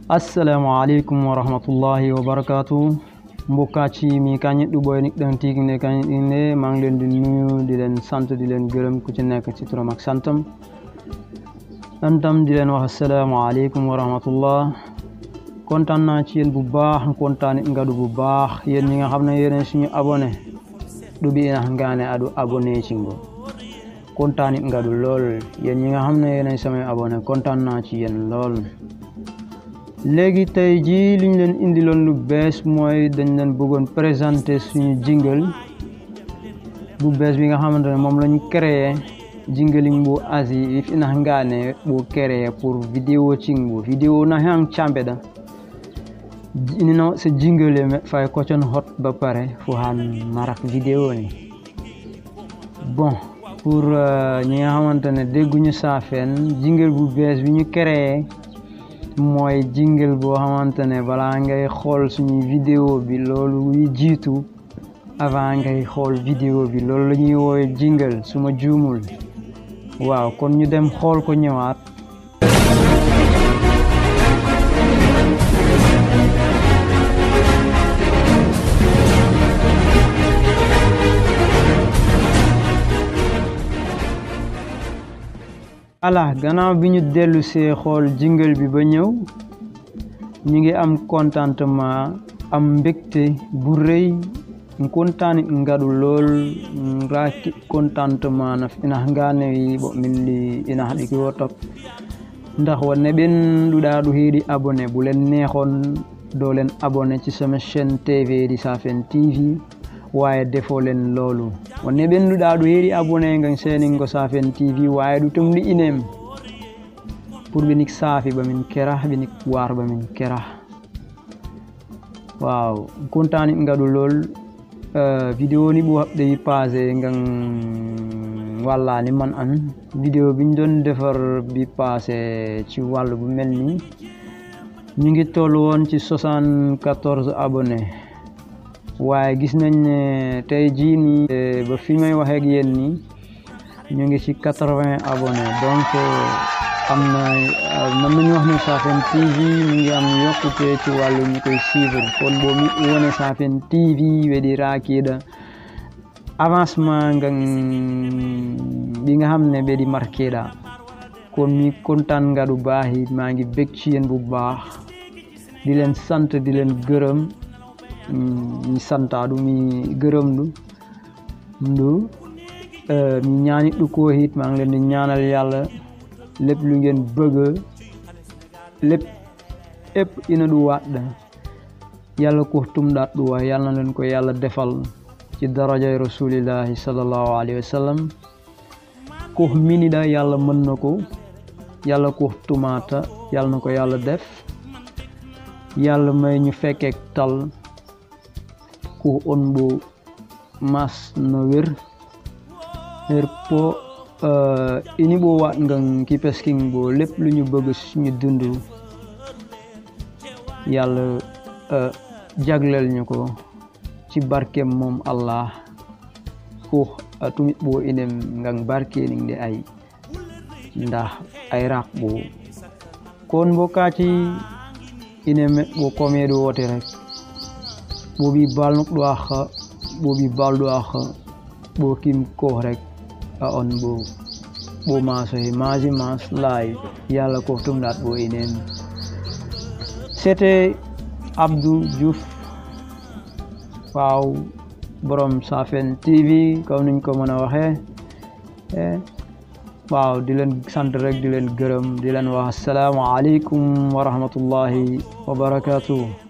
assalamu aleykum wa rahmatullahi wa barakatu mbokkaci mi kañit ɗu ɓoy nik ɗen tigi ne kañit ɗinne maa ngi leen di nuyu di leen sant di leen gërëm ku ci nekk ci turam ak santam antam di leen wax assalamu aleykum wa rahmatullah kontaan naa ci yéen bu baax kontaan it ngadu bu baax yéen ñi nga xam ne yéen suñu abonné ɗu ɓi ina ngaane aɗu abonné ci ngo kontaan it ngadu lool yéen ñi nga xam ne yéen samay abonné kontaan naa ci yéen lool léegi tey jii liñ leen indiloon lu bees mooy dañ leen bëggoon présenter suñu jingle bu bees bi nga xamante ne moom lañ créé jingling bu asi if ina ngaane bu créé pour vidéo cingbo vidéo na hang cambeɗa inino so jingle me fay kocon hot ba pare fu han marak vidéo ni bon pour ñi nga xamante ne dégguñu saafeen jingle bu bees bi ñu créé mooy jingle boo xamante ne balaa ngay xool suñu vidéo bi loolu yi jiitu avant ngay xool vidéo bi loolu la ñuy woowe jingle su ma juumul waaw kon ñu dem xool ko ñëwaat ala gannaaw bi ñu dellu see xool jingle bi ba ñëw ñu ngi am contentement am mbégte bu rëy kontaani ngaɗu lool raaki contentement na ina nganewi ɓo min li ina haɗiki wo top ndax wonne ɓen ɗuɗa ɗu heeɗi abonné bu leen neexoon doo leen abonné ci sama chaîne tv di Safen TV waaye defoo leen loolu wonne ɓennduɗa ɗo heeɗi abonné ngam seningo safen tv waaye ɗu tumɗi inem pour ɓenik saafi ɓamin kera ɓenik war ɓamin kera waaw contani ngaɗu lool vidéo ni ɓo haɓde yi passé ngam wallani man an vidéo biñ doon defar bi passé ci wàllu bu mel ni ñu ngi toll woon ci soixante-quatorze abonné waaye gis nañ ne tey jii nii ba fi may waxee ak yéen nii ñu ngi ci quatre-vingts abonnés donc am na mën nañu wax ne Safen TV mi ngi am yokkute ci wàllu ñu koy suivre kon boo mi wone Safen TV weɗi raakiiɗa avancement ngan ɗi nga xam ne ɓeɗi marqueɗa kon mi kontaan ngaɗu baaxi maa ngi bég ci yéen bu baax di leen sant di leen gërëm mi santaɗu mi gërëm ɗu ndu mi ñaani ɗu ko hit maa ngi leen di ñaanal yàlla lépp lu ngeen bëgg lépp épp ina ɗu waɗɗa yàlla ko tumɗat ɗu wa yàlla na leen ko yàlla defal ci darajay rasulillahi sallallahu alayhi wa sallam ko miniɗa yàlla mën na ko yàlla ko tumata yàlla na ko yàlla def yàlla may ñu fekkeek tal ko on ɓo mas no wer her po ini ɓo waɗ ngan kipesking ɓo lépp lu ñu bëgg suñu dund yàlla jagleel ñu ko ci barkem moom allah ko tumit ɓo inem ngan barkening de ay ndax ay rak ɓo kon bo kati ine ɓo komeɗo wote rek ɓoɓi balnuk ɗo axa ɓoɓi balɗo axa ɓo kim kox rek a on ɓo ɓo masoxe masi mas live yàlla ko tumɗat ɓo inen c'était Abdou Diouf waaw borom Safen TV comme niñ ko mën a waxee waaw di leen sant rek di leen gërëm di leen wax assalaamu aleykum wa rahmatullahi wa barakatuh